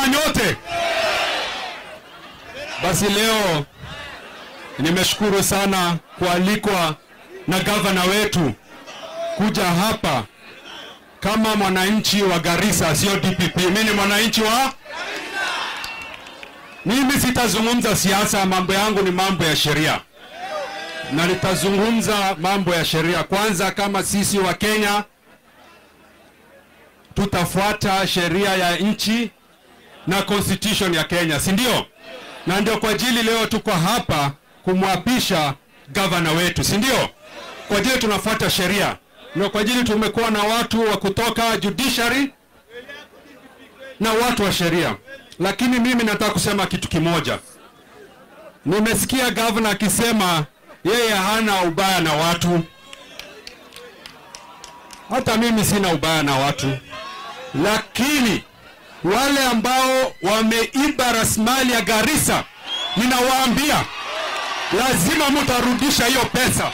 ama nyote? Basi leo nimeshukuru sana kualikwa na gavana wetu kuja hapa kama mwananchi wa Garissa, sio DPP. Mimi ni mwananchi wa mimi sitazungumza siasa, mambo yangu ni mambo ya sheria, na nitazungumza mambo ya sheria. Kwanza, kama sisi wa Kenya tutafuata sheria ya nchi na constitution ya Kenya, si ndio? Na ndio kwa ajili leo tuko hapa kumwapisha gavana wetu, si ndio? Kwa ajili tunafuata sheria, na kwa ajili tumekuwa na watu wa kutoka judiciary na watu wa sheria. Lakini mimi nataka kusema kitu kimoja. Nimesikia gavana akisema yeye hana ubaya na watu. Hata mimi sina ubaya na watu, lakini wale ambao wameiba rasilimali ya Garissa, ninawaambia lazima mutarudisha hiyo pesa.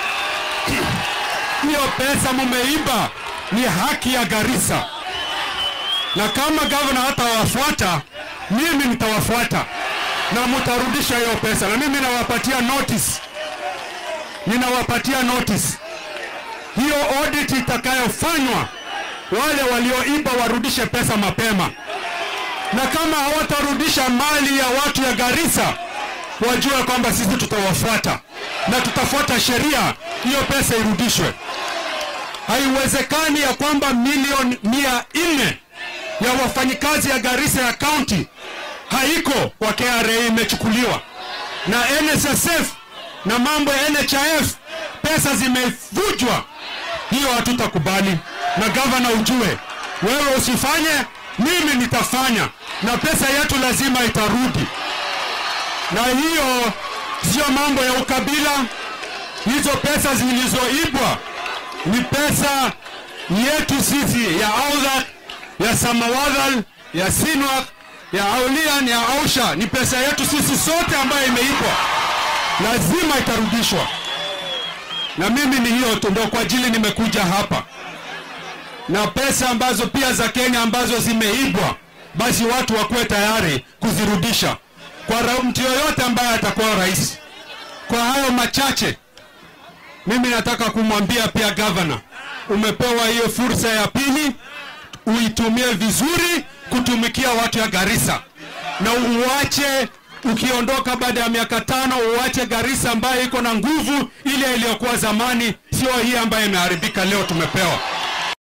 Hiyo pesa mumeiba, ni haki ya Garissa, na kama gavana hatawafuata, mimi nitawafuata na mutarudisha hiyo pesa, na mimi nawapatia notice, ninawapatia notice hiyo audit itakayofanywa, wale walioiba warudishe pesa mapema, na kama hawatarudisha mali ya watu ya Garissa, wajue kwamba sisi tutawafuata na tutafuata sheria, hiyo pesa irudishwe. Haiwezekani ya kwamba milioni mia nne ya wafanyikazi ya Garissa ya county haiko kwa KRA, imechukuliwa na NSSF na mambo ya NHIF, pesa zimevujwa. Hiyo hatutakubali, na gavana, ujue wewe usifanye, mimi nitafanya, na pesa yetu lazima itarudi. Na hiyo sio mambo ya ukabila. Hizo pesa zilizoibwa ni pesa yetu sisi ya Audhak, ya Samawadhal, ya Sinwak, ya Aulian, ya Ausha, ni pesa yetu sisi sote ambayo imeibwa, lazima itarudishwa. Na mimi ni hiyo tu, ndio kwa ajili nimekuja hapa, na pesa ambazo pia za Kenya ambazo zimeibwa, basi watu wakuwe tayari kuzirudisha kwa ra- mtu yoyote ambaye atakuwa rais. Kwa hayo machache, mimi nataka kumwambia pia gavana, umepewa hiyo fursa ya pili, uitumie vizuri kutumikia watu ya Garissa, na uache ukiondoka baada ya miaka tano, uache Garissa ambayo iko na nguvu ile iliyokuwa zamani, sio hii ambayo imeharibika leo tumepewa.